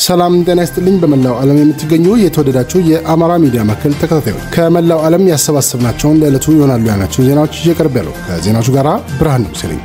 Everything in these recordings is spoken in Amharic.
ሰላም ጤና ይስጥልኝ። በመላው ዓለም የምትገኙ የተወደዳችሁ የአማራ ሚዲያ ማዕከል ተከታታዮች ከመላው ዓለም ያሰባሰብናቸውን ለዕለቱ ይሆናሉ ያልናቸውን ዜናዎች እየቀርብ ያለው ከዜናዎቹ ጋር ብርሃን ንጉሴ ነኝ።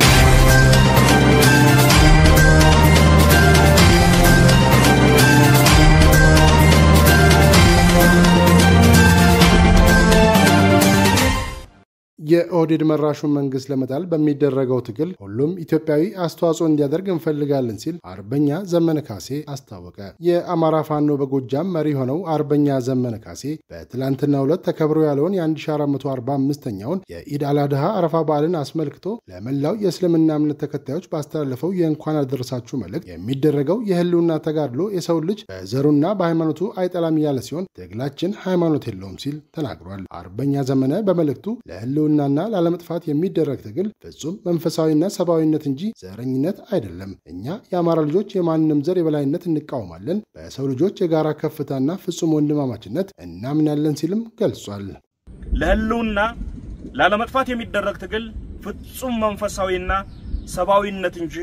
የኦህዴድ መራሹን መንግስት ለመጣል በሚደረገው ትግል ሁሉም ኢትዮጵያዊ አስተዋጽኦ እንዲያደርግ እንፈልጋለን ሲል አርበኛ ዘመነ ካሴ አስታወቀ። የአማራ ፋኖ በጎጃም መሪ ሆነው አርበኛ ዘመነ ካሴ በትላንትናው ዕለት ተከብሮ ያለውን የ1445ኛውን የኢድ አላድሃ አረፋ በዓልን አስመልክቶ ለመላው የእስልምና እምነት ተከታዮች ባስተላለፈው የእንኳን አደረሳችሁ መልእክት የሚደረገው የህልውና ተጋድሎ የሰው ልጅ በዘሩና በሃይማኖቱ አይጠላም ያለ ሲሆን ትግላችን ሃይማኖት የለውም ሲል ተናግሯል። አርበኛ ዘመነ በመልእክቱ ለህልውና ናና ላለመጥፋት የሚደረግ ትግል ፍጹም መንፈሳዊና ሰብአዊነት እንጂ ዘረኝነት አይደለም። እኛ የአማራ ልጆች የማንም ዘር የበላይነት እንቃወማለን፣ በሰው ልጆች የጋራ ከፍታና ፍጹም ወንድማማችነት እናምናለን ሲልም ገልጿል። ለህልውና ላለመጥፋት የሚደረግ ትግል ፍጹም መንፈሳዊና ሰብአዊነት እንጂ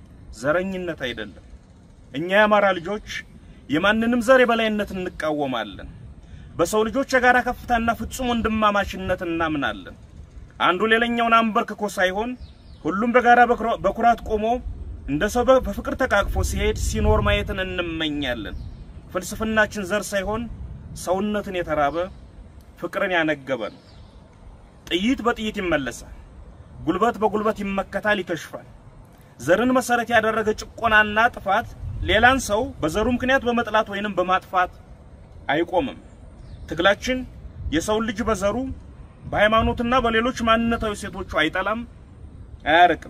ዘረኝነት አይደለም። እኛ የአማራ ልጆች የማንንም ዘር የበላይነት እንቃወማለን፣ በሰው ልጆች የጋራ ከፍታና ፍጹም ወንድማማችነት እናምናለን። አንዱ ሌላኛውን አንበርክኮ ሳይሆን ሁሉም በጋራ በኩራት ቆሞ እንደ ሰው በፍቅር ተቃቅፎ ሲሄድ ሲኖር ማየትን እንመኛለን። ፍልስፍናችን ዘር ሳይሆን ሰውነትን የተራበ ፍቅርን ያነገበ ነው። ጥይት በጥይት ይመለሳል፣ ጉልበት በጉልበት ይመከታል፣ ይከሽፋል። ዘርን መሰረት ያደረገ ጭቆናና ጥፋት ሌላን ሰው በዘሩ ምክንያት በመጥላት ወይንም በማጥፋት አይቆምም። ትግላችን የሰውን ልጅ በዘሩ በሃይማኖትና በሌሎች ማንነታዊ ሴቶቹ አይጠላም፣ አያርቅም።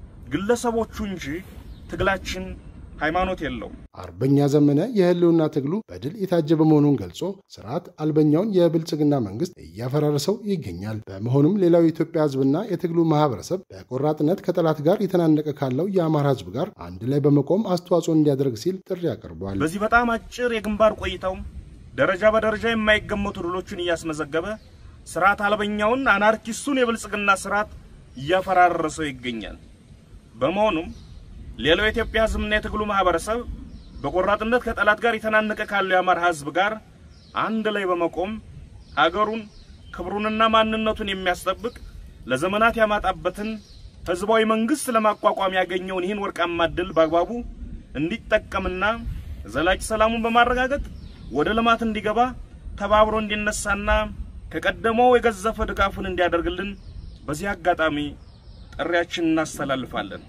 ግለሰቦቹ እንጂ ትግላችን ሃይማኖት የለውም። አርበኛ ዘመነ የህልውና ትግሉ በድል የታጀበ መሆኑን ገልጾ ስርዓት አልበኛውን የብልጽግና መንግስት እያፈራረሰው ይገኛል። በመሆኑም ሌላው የኢትዮጵያ ህዝብና የትግሉ ማህበረሰብ በቆራጥነት ከጠላት ጋር የተናነቀ ካለው የአማራ ህዝብ ጋር አንድ ላይ በመቆም አስተዋጽኦ እንዲያደርግ ሲል ጥሪ አቅርቧል። በዚህ በጣም አጭር የግንባር ቆይታው ደረጃ በደረጃ የማይገመቱ ድሎችን እያስመዘገበ ስርዓት አልበኛውን አናርኪስቱን የብልጽግና ስርዓት እያፈራረሰው ይገኛል። በመሆኑም ሌላው የኢትዮጵያ ህዝብና የትግሉ ማህበረሰብ በቆራጥነት ከጠላት ጋር የተናነቀ ካለው የአማራ ህዝብ ጋር አንድ ላይ በመቆም ሀገሩን ክብሩንና ማንነቱን የሚያስጠብቅ ለዘመናት ያማጣበትን ህዝባዊ መንግስት ለማቋቋም ያገኘውን ይህን ወርቃማ ዕድል በአግባቡ እንዲጠቀምና ዘላቂ ሰላሙን በማረጋገጥ ወደ ልማት እንዲገባ ተባብሮ እንዲነሳና ከቀደመው የገዘፈ ድጋፉን እንዲያደርግልን በዚህ አጋጣሚ ጥሪያችን እናስተላልፋለን።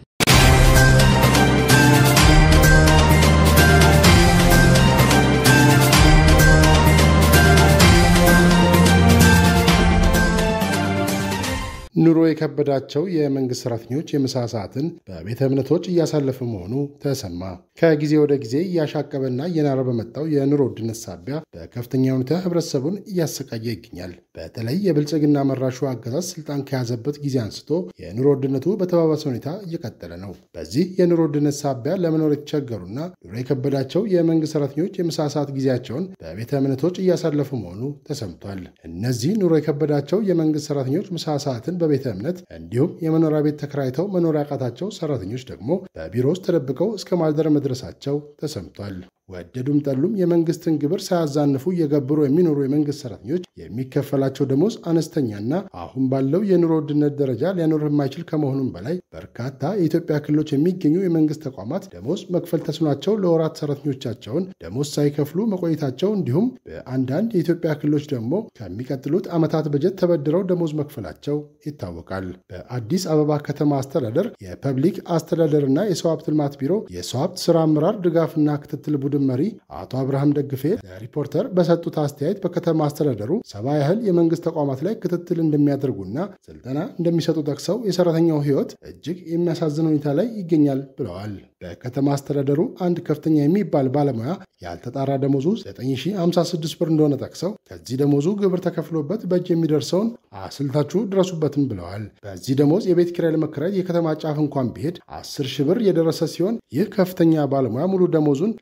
ኑሮ የከበዳቸው የመንግስት ሰራተኞች የምሳ ሰዓትን በቤተ እምነቶች እያሳለፉ መሆኑ ተሰማ። ከጊዜ ወደ ጊዜ እያሻቀበና እየናረ በመጣው የኑሮ ውድነት ሳቢያ በከፍተኛ ሁኔታ ህብረተሰቡን እያሰቃየ ይገኛል። በተለይ የብልጽግና መራሹ አገዛዝ ስልጣን ከያዘበት ጊዜ አንስቶ የኑሮ ውድነቱ በተባባሰ ሁኔታ እየቀጠለ ነው። በዚህ የኑሮ ውድነት ሳቢያ ለመኖር የተቸገሩና ኑሮ የከበዳቸው የመንግስት ሰራተኞች የምሳ ሰዓት ጊዜያቸውን በቤተ እምነቶች እያሳለፉ መሆኑ ተሰምቷል። እነዚህ ኑሮ የከበዳቸው የመንግስት ሰራተኞች ምሳ ሰዓትን በቤተ እምነት እንዲሁም የመኖሪያ ቤት ተከራይተው መኖሪያ ያቃታቸው ሰራተኞች ደግሞ በቢሮ ውስጥ ተደብቀው እስከ ማልደር መድረሳቸው ተሰምቷል። ወደዱም ጠሉም የመንግስትን ግብር ሳያዛንፉ እየገብሩ የሚኖሩ የመንግስት ሰራተኞች የሚከፈላቸው ደሞዝ አነስተኛና አሁን ባለው የኑሮ ውድነት ደረጃ ሊያኖር የማይችል ከመሆኑም በላይ በርካታ የኢትዮጵያ ክልሎች የሚገኙ የመንግስት ተቋማት ደሞዝ መክፈል ተስኗቸው ለወራት ሰራተኞቻቸውን ደሞዝ ሳይከፍሉ መቆየታቸው እንዲሁም በአንዳንድ የኢትዮጵያ ክልሎች ደግሞ ከሚቀጥሉት ዓመታት በጀት ተበድረው ደሞዝ መክፈላቸው ይታወቃል። በአዲስ አበባ ከተማ አስተዳደር የፐብሊክ አስተዳደርና የሰው ሀብት ልማት ቢሮ የሰው ሀብት ስራ አመራር ድጋፍና ክትትል ቡድን መሪ አቶ አብርሃም ደግፌ ለሪፖርተር በሰጡት አስተያየት በከተማ አስተዳደሩ ሰባ ያህል የመንግስት ተቋማት ላይ ክትትል እንደሚያደርጉና ስልጠና እንደሚሰጡ ጠቅሰው የሰራተኛው ሕይወት እጅግ የሚያሳዝን ሁኔታ ላይ ይገኛል ብለዋል። በከተማ አስተዳደሩ አንድ ከፍተኛ የሚባል ባለሙያ ያልተጣራ ደሞዙ 9056 ብር እንደሆነ ጠቅሰው ከዚህ ደሞዙ ግብር ተከፍሎበት በእጅ የሚደርሰውን አስልታችሁ ድረሱበትም ብለዋል። በዚህ ደሞዝ የቤት ኪራይ ለመከራየት የከተማ ጫፍ እንኳን ቢሄድ 10 ሺህ ብር የደረሰ ሲሆን ይህ ከፍተኛ ባለሙያ ሙሉ ደሞዙን ለቤት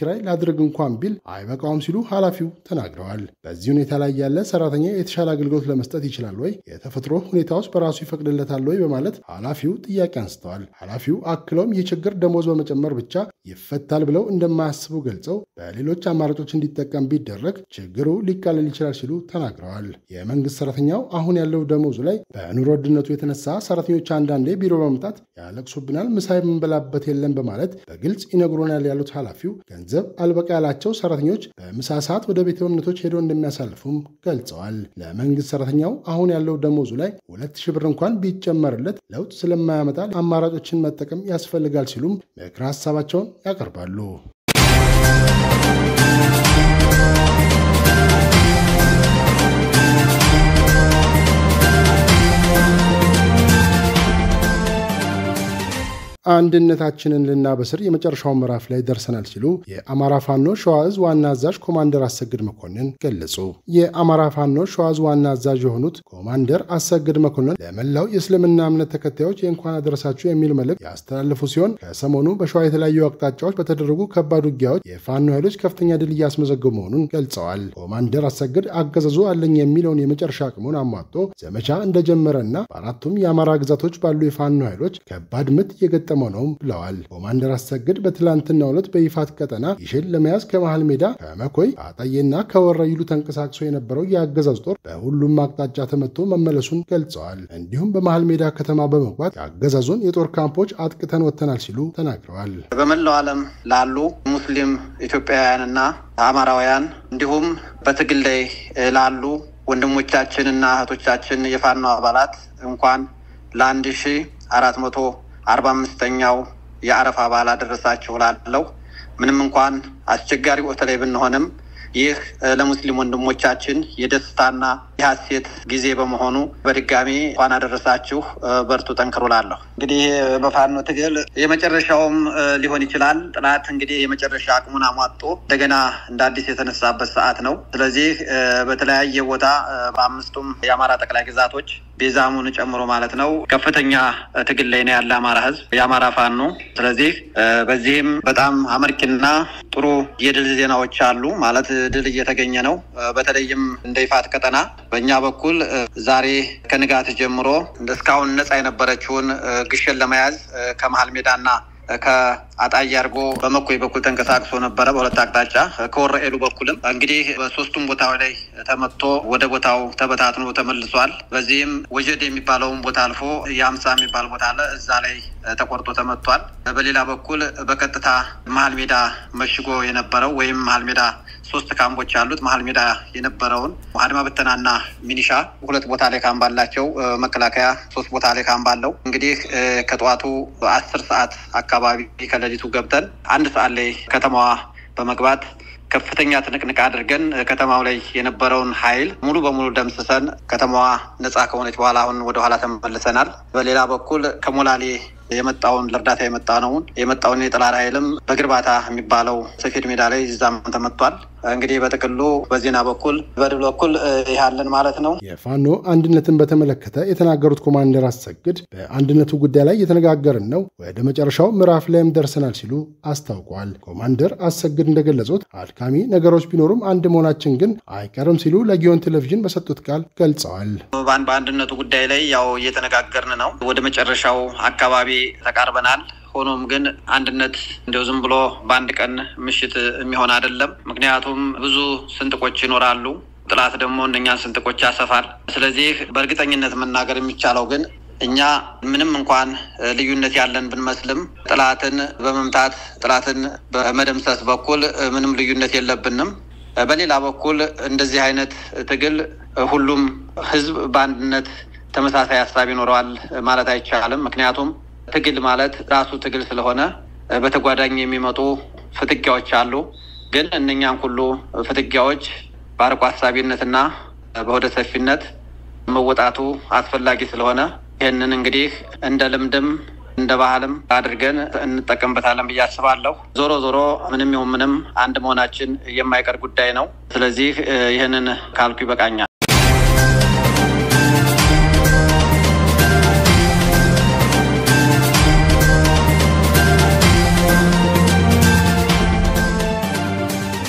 ኪራይ ላድርግ እንኳን ቢል አይበቃውም ሲሉ ኃላፊው ተናግረዋል። በዚህ ሁኔታ ላይ ያለ ሰራተኛ የተሻለ አገልግሎት ለመስጠት ይችላል ወይ? የተፈጥሮ ሁኔታዎች በራሱ ይፈቅድለታል ወይ? በማለት ኃላፊው ጥያቄ አንስተዋል። ኃላፊው አክለውም ይህ ችግር ደሞዝ በመጨመር ብቻ ይፈታል ብለው እንደማያስቡ ገልጸው በሌሎች አማራጮች እንዲጠቀም ቢደረግ ችግሩ ሊቃለል ይችላል ሲሉ ተናግረዋል። የመንግስት ሰራተኛው አሁን ያለው ደሞዙ ላይ በኑሮ ውድነቱ የተነሳ ሰራተኞች አንዳንዴ ቢሮ በመምጣት ያለቅሱብናል፣ ምሳ የምንበላበት የለም በማለት በግልጽ ይነግሮናል ያሉት ኃላፊው ገንዘብ አልበቃ ያላቸው ሰራተኞች በምሳ ሰዓት ወደ ቤተ እምነቶች ሄደው እንደሚያሳልፉም ገልጸዋል። ለመንግስት ሰራተኛው አሁን ያለው ደሞዙ ላይ ሁለት ሺህ ብር እንኳን ቢጨመርለት ለውጥ ስለማያመጣ አማራጮችን መጠቀም ያስፈልጋል ሲሉም ምክረ ሀሳባቸውን ያቀርባሉ። አንድነታችንን ልናበስር የመጨረሻው ምዕራፍ ላይ ደርሰናል ሲሉ የአማራ ፋኖ ሸዋ እዝ ዋና አዛዥ ኮማንደር አሰግድ መኮንን ገለጹ። የአማራ ፋኖ ሸዋ እዝ ዋና አዛዥ የሆኑት ኮማንደር አሰግድ መኮንን ለመላው የእስልምና እምነት ተከታዮች የእንኳን አደረሳችሁ የሚል መልእክት ያስተላለፉ ሲሆን ከሰሞኑ በሸዋ የተለያዩ አቅጣጫዎች በተደረጉ ከባድ ውጊያዎች የፋኖ ኃይሎች ከፍተኛ ድል እያስመዘገቡ መሆኑን ገልጸዋል። ኮማንደር አሰግድ አገዛዙ አለኝ የሚለውን የመጨረሻ አቅሙን አሟጦ ዘመቻ እንደጀመረና በአራቱም የአማራ ግዛቶች ባሉ የፋኖ ኃይሎች ከባድ ምት የገጠ የተገጠመው ነው ብለዋል። ኮማንደር አሰግድ በትላንትናው ዕለት በይፋት ቀጠና ይሽን ለመያዝ ከመሃል ሜዳ ከመኮይ አጣዬና ከወረይሉ ተንቀሳቅሶ የነበረው የአገዛዝ ጦር በሁሉም አቅጣጫ ተመቶ መመለሱን ገልጸዋል። እንዲሁም በመሃል ሜዳ ከተማ በመግባት የአገዛዙን የጦር ካምፖች አጥቅተን ወጥተናል ሲሉ ተናግረዋል። በመላው ዓለም ላሉ ሙስሊም ኢትዮጵያውያንና አማራውያን እንዲሁም በትግል ላይ ላሉ ወንድሞቻችንና እህቶቻችን የፋኖ አባላት እንኳን ለአንድ ሺ አራት መቶ አርባ አምስተኛው የአረፋ በዓል አደረሳችሁ ላለው ምንም እንኳን አስቸጋሪ ወቅት ላይ ብንሆንም ይህ ለሙስሊም ወንድሞቻችን የደስታና የሀሴት ጊዜ በመሆኑ በድጋሚ እንኳን አደረሳችሁ፣ በርቱ፣ ጠንክሩ ላለሁ። እንግዲህ በፋኖ ትግል የመጨረሻውም ሊሆን ይችላል። ጥላት እንግዲህ የመጨረሻ አቅሙን አሟጦ እንደገና እንደ አዲስ የተነሳበት ሰዓት ነው። ስለዚህ በተለያየ ቦታ በአምስቱም የአማራ ጠቅላይ ግዛቶች ቤዛሙን ጨምሮ ማለት ነው ከፍተኛ ትግል ላይ ነው ያለ አማራ ህዝብ የአማራ ፋኖ። ስለዚህ በዚህም በጣም አመርቂና ጥሩ የድል ዜናዎች አሉ ማለት ድል እየተገኘ ነው። በተለይም እንደ ይፋት ቀጠና በእኛ በኩል ዛሬ ከንጋት ጀምሮ እስካሁን ነፃ የነበረችውን ግሸን ለመያዝ ከመሀል ሜዳና ከአጣዬ አድርጎ በመኮይ በኩል ተንቀሳቅሶ ነበረ። በሁለት አቅጣጫ ከወረኤሉ በኩልም እንግዲህ በሶስቱም ቦታው ላይ ተመቶ ወደ ቦታው ተበታትኖ ተመልሷል። በዚህም ወጀድ የሚባለውን ቦታ አልፎ የአምሳ የሚባል ቦታ አለ። እዛ ላይ ተቆርጦ ተመቷል። በሌላ በኩል በቀጥታ መሀል ሜዳ መሽጎ የነበረው ወይም መሀል ሜዳ ሶስት ካምቦች ያሉት መሀል ሜዳ የነበረውን አድማ ብተናና ሚኒሻ ሁለት ቦታ ላይ ካምፕ አላቸው። መከላከያ ሶስት ቦታ ላይ ካምፕ አለው። እንግዲህ ከጠዋቱ አስር ሰዓት አካባቢ ከሌሊቱ ገብተን አንድ ሰዓት ላይ ከተማዋ በመግባት ከፍተኛ ትንቅንቅ አድርገን ከተማው ላይ የነበረውን ኃይል ሙሉ በሙሉ ደምስሰን ከተማዋ ነፃ ከሆነች በኋላ አሁን ወደኋላ ተመልሰናል። በሌላ በኩል ከሞላሌ የመጣውን ለእርዳታ የመጣ ነውን የመጣውን የጠላት ኃይልም በግርባታ የሚባለው ሰፌድ ሜዳ ላይ እዛም ተመቷል። እንግዲህ በጥቅሉ በዜና በኩል በድል በኩል ያለን ማለት ነው። የፋኖ አንድነትን በተመለከተ የተናገሩት ኮማንደር አሰግድ በአንድነቱ ጉዳይ ላይ የተነጋገርን ነው፣ ወደ መጨረሻው ምዕራፍ ላይም ደርሰናል ሲሉ አስታውቋል። ኮማንደር አሰግድ እንደገለጹት አድካሚ ነገሮች ቢኖሩም አንድ መሆናችን ግን አይቀርም ሲሉ ለጊዮን ቴሌቪዥን በሰጡት ቃል ገልጸዋል። በአንድነቱ ጉዳይ ላይ ያው እየተነጋገርን ነው። ወደ መጨረሻው አካባቢ ተቃርበናል። ሆኖም ግን አንድነት እንዲያው ዝም ብሎ በአንድ ቀን ምሽት የሚሆን አይደለም። ምክንያቱም ብዙ ስንጥቆች ይኖራሉ። ጥላት ደግሞ እነኛን ስንጥቆች ያሰፋል። ስለዚህ በእርግጠኝነት መናገር የሚቻለው ግን እኛ ምንም እንኳን ልዩነት ያለን ብንመስልም ጥላትን በመምታት ጥላትን በመደምሰስ በኩል ምንም ልዩነት የለብንም። በሌላ በኩል እንደዚህ አይነት ትግል ሁሉም ሕዝብ በአንድነት ተመሳሳይ ሀሳብ ይኖረዋል ማለት አይቻልም። ምክንያቱም ትግል ማለት ራሱ ትግል ስለሆነ በተጓዳኝ የሚመጡ ፍትጊያዎች አሉ። ግን እነኛን ሁሉ ፍትጊያዎች በአርቆ ሀሳቢነትና በሆደ ሰፊነት መወጣቱ አስፈላጊ ስለሆነ ይህንን እንግዲህ እንደ ልምድም እንደ ባህልም አድርገን እንጠቀምበታለን ብዬ አስባለሁ። ዞሮ ዞሮ ምንም ይሁን ምንም አንድ መሆናችን የማይቀር ጉዳይ ነው። ስለዚህ ይህንን ካልኩ ይበቃኛል።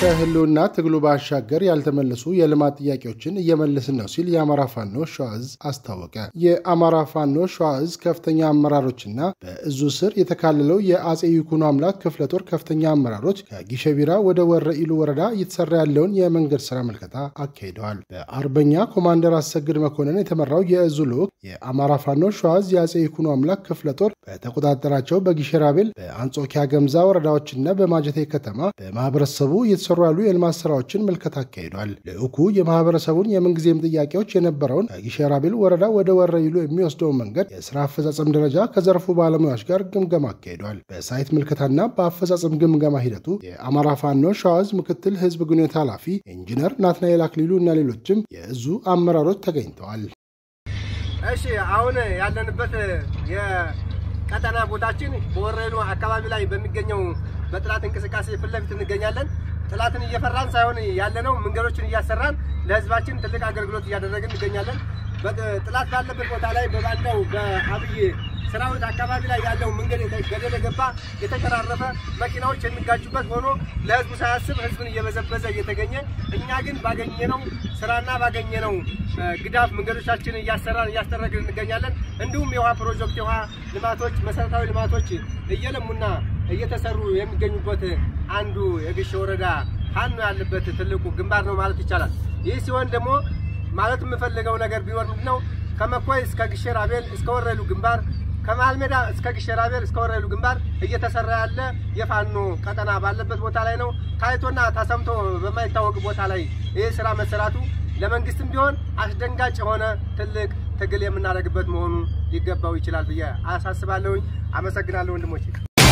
ከህልውና ትግሉ ባሻገር ያልተመለሱ የልማት ጥያቄዎችን እየመለስን ነው ሲል የአማራ ፋኖ ሸዋዕዝ አስታወቀ። የአማራ ፋኖ ሸዋዕዝ ከፍተኛ አመራሮችና በእዙ ስር የተካለለው የአጼ ይኩኖ አምላክ ክፍለ ጦር ከፍተኛ አመራሮች ከጊሸቢራ ወደ ወረ ኢሉ ወረዳ እየተሰራ ያለውን የመንገድ ስራ ምልከታ አካሂደዋል። በአርበኛ ኮማንደር አሰግድ መኮንን የተመራው የእዙ ልዑክ የአማራ ፋኖ ሸዋዕዝ የአጼ ይኩኖ አምላክ ክፍለ ጦር በተቆጣጠራቸው በጊሸራቤል፣ በአንጾኪያ ገምዛ ወረዳዎችና በማጀቴ ከተማ በማህበረሰቡ እየተሰሩ ያሉ የልማት ስራዎችን ምልከታ አካሂዷል። ልዑኩ የማህበረሰቡን የምንጊዜም ጥያቄዎች የነበረውን ከጊሸራቤል ወረዳ ወደ ወረኢሉ የሚወስደውን መንገድ የስራ አፈጻጸም ደረጃ ከዘርፉ ባለሙያዎች ጋር ግምገማ አካሂዷል። በሳይት ምልከታና በአፈጻጸም ግምገማ ሂደቱ የአማራ ፋኖ ሸዋዕዝ ምክትል ህዝብ ግንኙነት ኃላፊ ኢንጂነር ናትናኤል አክሊሉ እና ሌሎችም የእዙ አመራሮች ተገኝተዋል። እሺ አሁን ያለንበት የቀጠና ቦታችን በወረኢሉ አካባቢ ላይ በሚገኘው በጥላት እንቅስቃሴ ፊት ለፊት እንገኛለን። ጥላትን እየፈራን ሳይሆን ያለነው መንገዶችን እያሰራን ለህዝባችን ትልቅ አገልግሎት እያደረግን እንገኛለን። ጥላት ባለበት ቦታ ላይ በባንዳው በአብይ ሰራዊት አካባቢ ላይ ያለው መንገድ ገደል የገባ የተቀራረፈ መኪናዎች የሚጋጩበት ሆኖ ለህዝቡ ሳያስብ ህዝብን እየበዘበዘ እየተገኘ እኛ ግን ባገኘነው ስራና ባገኘነው ግዳፍ መንገዶቻችንን እያሰራን እያስጠረግን እንገኛለን። እንዲሁም የውሃ ፕሮጀክት የውሃ ልማቶች መሰረታዊ ልማቶች እየለሙና እየተሰሩ የሚገኙበት አንዱ የግሼ ወረዳ ፋኖ ያለበት ትልቁ ግንባር ነው ማለት ይቻላል። ይህ ሲሆን ደግሞ ማለት የምፈልገው ነገር ቢኖር ምንድነው ከመኮይ እስከ ግሼ ራቤል እስከ ወረኢሉ ግንባር ከመሃል ሜዳ እስከ ግሼ ራቤል እስከ ወረኢሉ ግንባር እየተሰራ ያለ የፋኖ ቀጠና ባለበት ቦታ ላይ ነው። ታይቶና ተሰምቶ በማይታወቅ ቦታ ላይ ይህ ስራ መሰራቱ ለመንግስትም ቢሆን አስደንጋጭ የሆነ ትልቅ ትግል የምናደርግበት መሆኑ ሊገባው ይችላል ብዬ አሳስባለሁኝ። አመሰግናለሁ ወንድሞቼ።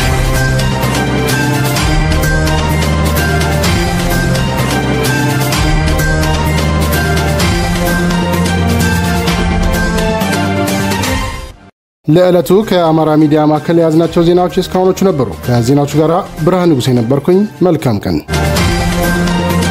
ለዕለቱ ከአማራ ሚዲያ ማዕከል የያዝናቸው ዜናዎች እስካሁኖቹ ነበሩ። ከዜናዎቹ ጋር ብርሃን ንጉሴ ነበርኩኝ። መልካም ቀን